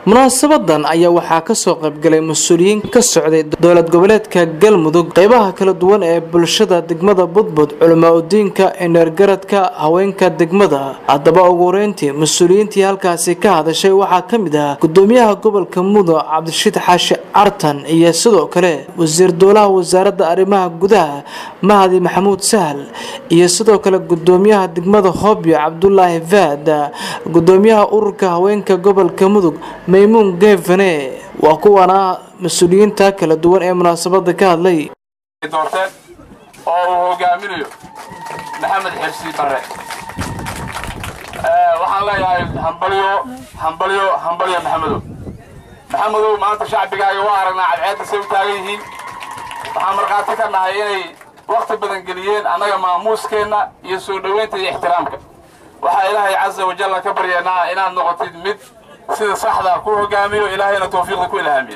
munaasabadan ayaa waxaa kasoo qaybgalay mas-uuliyiin ka socday dowlad goboleedka galmudug qeybaha kala duwan ee bulshada degmada budbud culamaa udiinka indheergaradka haweenka degmada haddaba ugu horeyntii mas-uuliyiintii halkaasi ka hadashay waxaa ka mid ah gudoomiyaha gobolka mudug cabdishiid xaashi cartan iyo sidoo kale wasiir dowlaha wasaaradda arrimaha gudaha mahadi maxamuud sahal iyo sidoo kale gudoomiyaha degmada hobyo cabdulaahi faad gudoomiyaha ururka haweenka gobolka mudug maymuun geefane waa kuwana mas-uuliyiinta kala duwan ee munaasabada ka hadlay doorteen oo uu hogaaminayo maxamed xirsi bare waxaan leeyahay hambalyo hambalyo hambalyo maxamedow maxamedow maanta shacbigaaga waa aragnaa cadceedda say u taagan yihiin waxaan markhaati ka nahay inay wakti badan geliyeen annaga maamuuskeenna iyo soo dhoweynta iyo ixtiraamka waxaa ilaahay casa wajalla ka baryaynaa inaad noqotid mid sida saxda ku hogaamiyo ilaahayna tawfiiqda ku ilhaamiya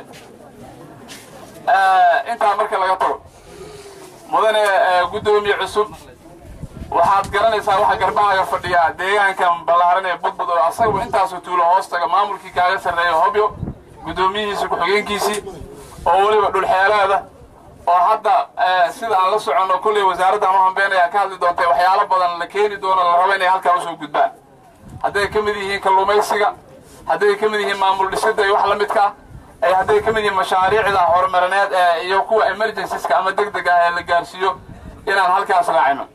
intaa marka laga tago mudane guddoomiye cusub waxaad garanaysaa waxa garbahaaga fadhiya deegaankan ballaaran ee budbud oo asagu intaasoo tuulo hoos taga maamulkii kaaga sarreeya hobyo guddoomiyihiisi ku-xigeenkiisii oo weliba dhulxeeleeda oo hadda sida aan la soconno kolley wasaaradda ama hambeenaya ka hadli doontay waxyaalo badan la keeni doono la rabo inay halkaa usoo gudbaan hadday ka mid yihiin kalluumaysiga hadday ka mid yihiin maamul dhisidda iyo wax la midka ah hadday ka mid yihiin mashaariicda horumarineed iyo kuwa emergensiska ama deg deg ah ee la gaarsiiyo inaan halkaas raacino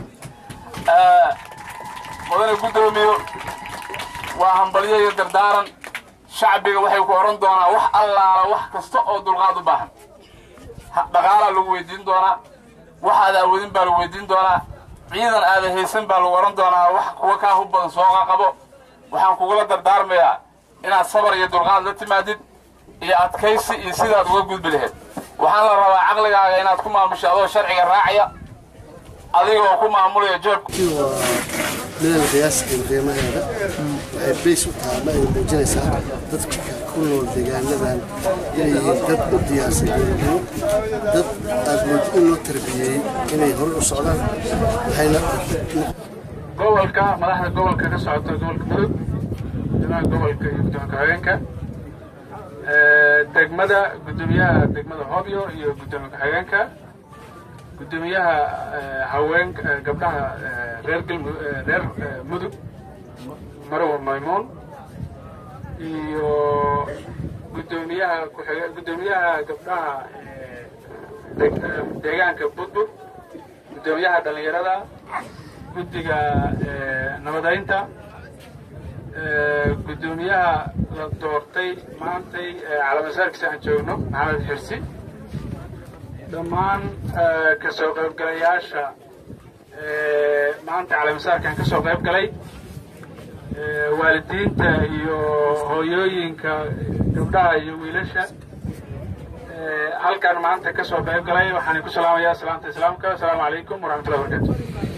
mudane guddoomiyo waa hambalyo iyo dardaaran shacbiga waxay ku oran doonaa wax allaala wax kasta oo dulqaad u baahan dhaqaalaa lagu weydiin doonaa wax aad awoodin baa lagu weydiin doonaa ciidan aada haysan baa lagu oran doonaa wax kuwa kaa hub badan sooqa qabo waxaan kugula dardaarmayaa inaad sabar iyo dulqaad la timaadid iyo adkaysi iyo sidaad uga gudbi lahayd waxaan la rabaa caqligaaga inaad ku maamusho adoo sharciga raacaya adigoo ku maamulaya jeebka midaan qiyaaskan qiimaheeda waxay bays u tahay ma ay muujinaysaa dadka ku nool deegaanadan inay yihiin dad u diyaarsan geelgelo dad aad moodi in loo tarbiyeeyey inay hore u socdaan waxayna gobolka madaxda gobolka ka socota gobolka mudug guddoomiyaha gobolka iyo guddoonka haweenka degmada guddoomiyaha degmada hobyo iyo guddoomiya ku-xigeenka guddoomiyaha haweenka gabdhaha reer galmu reer mudug marwa maymuun iyo guddoomiyaha kuxige guddoomiyaha gabdhaha deegaanka budbud guddoomiyaha dhallinyarada guddiga nabadaynta guddoomiyaha la doortay maantay calamasaarkiisa aan joogno maxamed xirsi dhammaan ka soo qaybgalayaasha maanta calamasaarkan ka soo qayb galay waalidiinta iyo hooyooyinka gabdhaha iyo wiilasha halkan maanta ka soo qayb galay waxaan ku salaamayaa salaamta islaamka asalaamu calaykum waraxmatullahi wabarakatu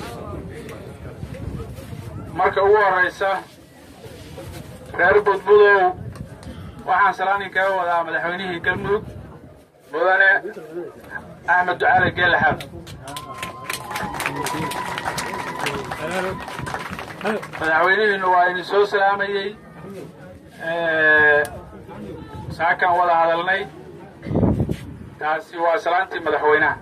marka ugu horeysa reer budbudow waxaan salaanin kaga wadaa madaxweynihii galmudug mudane axmed ducaale geelaxaad madaxweynihiinu waa idin soo salaamayey saakaan wada hadalnay taasi waa salaantii madaxweynaha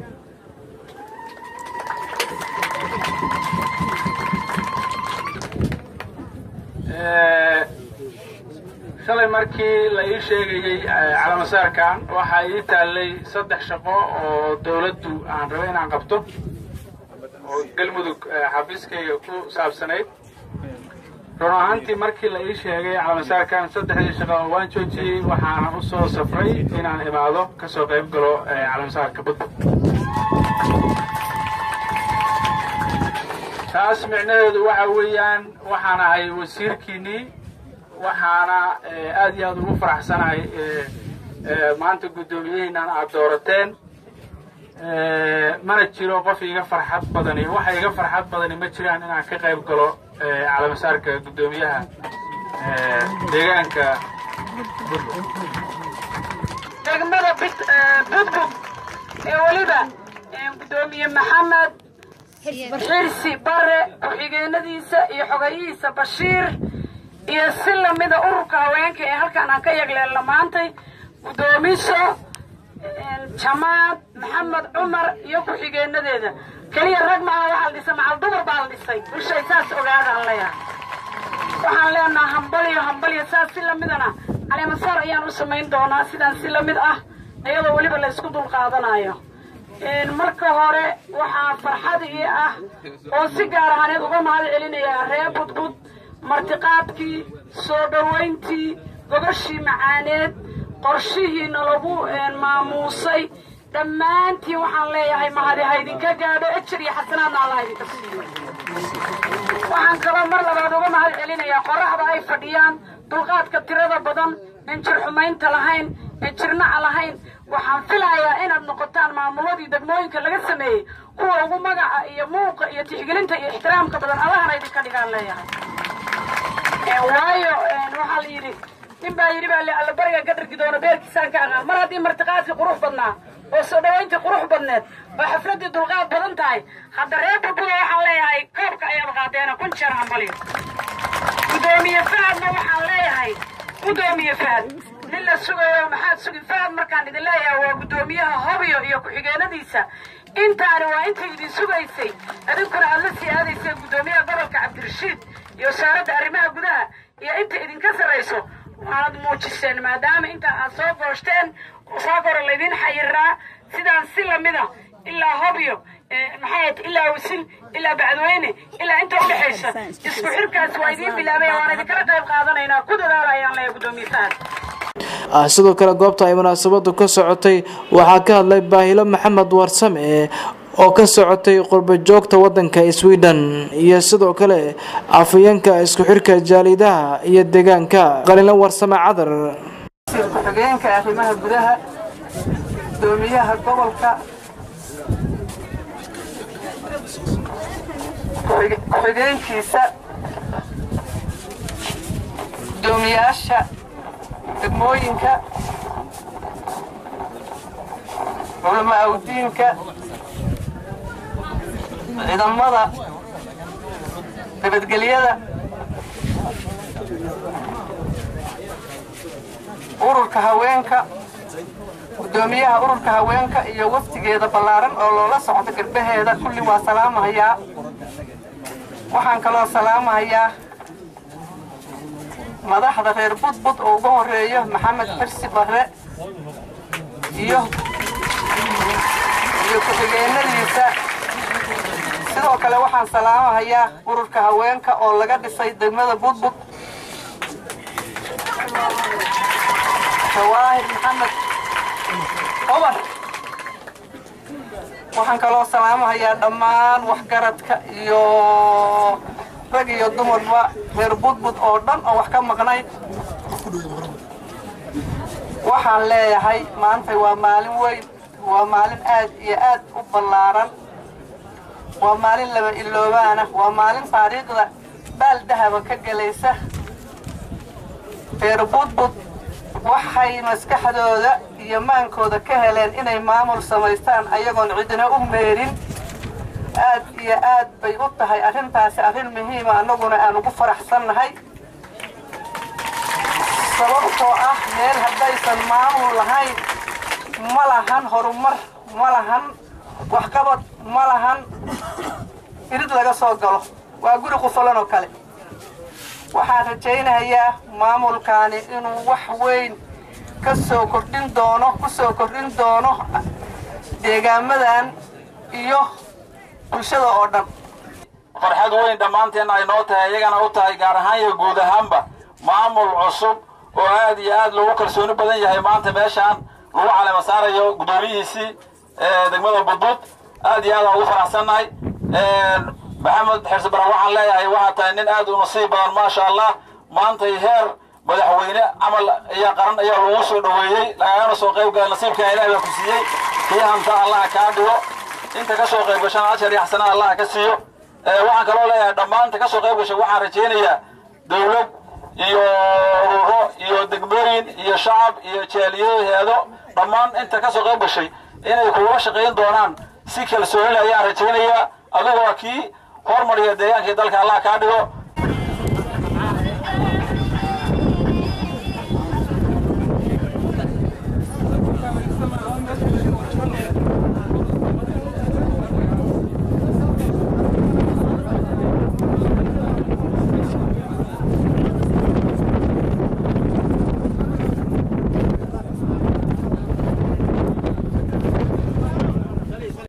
shalay markii la ii sheegayey calamasaarkan waxaa ii taallay saddex shaqo oo dawladdu aan raba inaan qabto oo galmudug xafiiskayga ku saabsanayd run ahaantii markii la ii sheegay calamasaarkan saddexdii shaqo waan joojiyey waxaana u soo safray inaan imaado ka soo qayb galo calamasaarka budbud taas micnaheedu waxa weeyaan waxaan ahay wasiirkiinnii waxaana aad iyo aad ugu faraxsanahay maanta guddoomiyihiinan aad doorateen mana jiro qof iga farxad badani waxa iga farxad badani ma jiraan inaan ka qayb galo calamasaarka guddoomiyaha deegaanka degmada budbud ee weliba guddoomiye maxamed xirsi bare ku-xigeenadiisa iyo xogayihiisa bashiir iyo si lamida ururka haweenka ee halkaan aan ka yagleelna maantay guddoomiso jamaad maxamed cumar iyo ku-xigeenadeeda keliya rag maaha waxaa la dhisay macal dumar baa la dhisay bulshay saas ogaadaan leeyahay waxaan leenaha hambaliyo hambaliyo saas si lamidana caleemasaar ayaan u samayn doonaa sidaan si lamid ah iyadoo weliba la isku dulqaadanayo marka hore waxaa farxad ii ah oo si gaar ahaaneed uga mahad celinayaa reer budbud martiqaadkii soo dhowayntii gogashii macaaneed qorshihiina lagu maamuusay dhammaantiin waxaan leeyahay mahadi ha idinka gaadho ejer iyo xasanaadna allah idinka siiyo waxaan kaloo mar labaad uga mahad celinayaa qoraxda ay fadhiyaan dulqaadka tirada badan en jir xumaynta lahayn en jirnaca lahayn waxaan filayaa inaad noqotaan maamuladii degmooyinka laga sameeyey kuwa ugu magaca iyo muuqa iyo tixgelinta iyo ixtiraamka badan allahana idinka dhigaan leeyahay waayo waxaa la yidhi nin baa yidhi baa alla bariga ka dhargi doona beerkiisaan ka aqaan mar haddii martiqaadkii qurux badnaa oo soo dhowayntii qurux badneed oo xafladdii dulqaad badan tahay hadda reer budbuda waxaan leeyahay koobka ayaad qaadeena kun jeer hambaliyo guddoomiye fahadna waxaan leeyahay guddoomiye fahad nin la sugayo maxaad sugi fahad markaan idin leeyahay waa guddoomiyaha hobyo iyo ku-xigeenadiisa intaani waa intay idin sugaysay idinkuna aad la sii aadayseen guddoomiyaha gobolka cabdirashiid iyo wasaaradda arrimaha gudaha iyo inta idinka sarrayso waanad muujiseen maadaama inta aad soo gooshteen soo goro laydin xayiraa sidaan si lamida ilaa hobyo maxay ilaa wasil ilaa bacdweyne ilaa inta udhexaysa isku xirkaas waa idiin bilaabay waan idinkala qayb qaadanaynaa ku dadaala ayaan leeyahay guddoomiye fahad sidoo kale goobta ay munaasabadu ka socotay waxaa ka hadlay baahilo maxamed warsame oo ka socotay qurba joogta wadanka sweden iyo sidoo kale afayeenka isku xirka jaalidaha iyo deegaanka qalina warsame cadar ku-xigeenka arrimaha gudaha gudoomiyaha gobolka ku-xigeenkiisa gudoomiyaasha degmooyinka culamo awdiinka ciidamada nabadgelyada ururka haweenka gudoomiyaha ururka haweenka iyo waftigeeda ballaaran oo loola socdo garbaheeda kulli waa salaamahayaa waxaan kaloo salaamahayaa madaxda reer budbud oo uga horeeyo maxamed xirsi barre iyo iyo ku-xigeenadiisa sidoo kale waxaan salaamahayaa ururka haweenka oo laga dhisay degmada budbud shawaahid maxamed cumar waxaan kaloo salaamahayaa dhammaan waxgaradka iyo rag iyo dumarba reer budbud oo dhan oo wax ka maqnay waxaan leeyahay maanta waa maalin weyn waa maalin aad iyo aad u ballaaran waa maalin laba iloobaana waa maalin taariikhda baal dahaba ka gelaysa reer budbud waxay maskaxdooda iyo maankooda ka heleen inay maamul samaystaan ayagoon cidina u meerin aad iyo aad bay u tahay arrintaasi arrin muhiima annaguna aan ugu faraxsannahay sababtoo ah meel haddaysan maamul lahayn ma lahan horumar ma lahan waxqabad ma lahan irid laga soo galo waa guri qufulan oo kale waxaan rajaynayaa maamulkaani inuu wax weyn ka soo kordhin doono ku soo kordhin doono deegaamadan iyo bulshada oo dhan farxad weyn dhammaanteenna ay noo tahay iyagana u tahay gaar ahaan iyo guud ahaanba maamul cusub oo aad iyo aad loogu kalsooni badan yahay maanta meeshaan lagu calema saarayo guddoomiyihiisii degmada budbud aad iyo aad aan ugu faraxsannahay maxamed xirsi baran waxaan leeyahay waxaa tahay nin aad u nasiib badan maasha allah maantay heer madaxweyne camal ayaa qaran ayaa lagu soo dhoweeyey lagagana soo qayb galay nasiibkan ilaah baa ku siiyey kii hanta allaha kaa dhigo inta ka soo qayb gashana ajar iyo xasanaa allaha ka siiyo waxaan kaloo leeyahay dhammaanta ka soo qayb gashay waxaan rajaynayaa dawlad iyo ururo iyo degmooyin iyo shacab iyo jaaliyaheedo dhammaan inta ka soo qayb gashay inay kugula shaqayn doonaan si kalsoonile ayaan rajaynayaa adigoo kii hormariya deegaankii dalka allah kaa dhigo